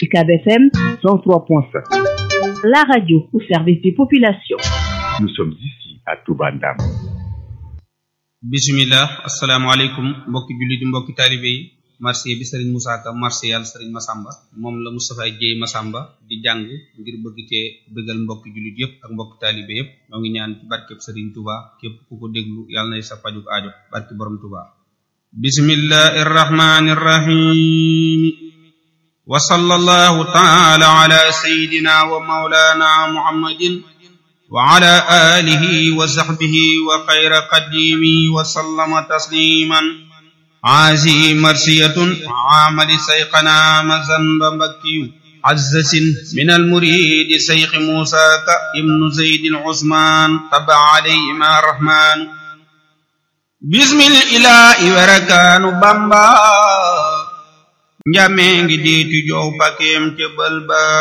UCAB FM 103.5. La radio au service des populations. Nous sommes ici à Touba Ndam. bismillah asalaamaaleykum mbokki jullit mbokki taalibe yi marché bi sëriñ Moussa Ka marché yàlla sëriñ Masamba moom la Moustapha Dieye Masamba di jàng ngir bëgg cee bëggal mbokki jullit yépp ak mbokki taalibe yépp ñoo ngi ñaan ci barkeb sëriñ Touba képp ku ko déglu yàlla nay sa pajuk aajo barki borom Touba bismillahi irrahmani irrahim wa sallallahu taala ala sayidina wa maulana muhammadin وعلى آله وصحبه وخير قديمه وسلم تسليما عازي مرسية عامل سيقنا مزن بمكي عزس من المريد سيخ موسى ابن زيد العثمان تبع عليهما الرحمن بسم الإله وركان بامبا njamee ngi diitu jow pakeem ca bël ba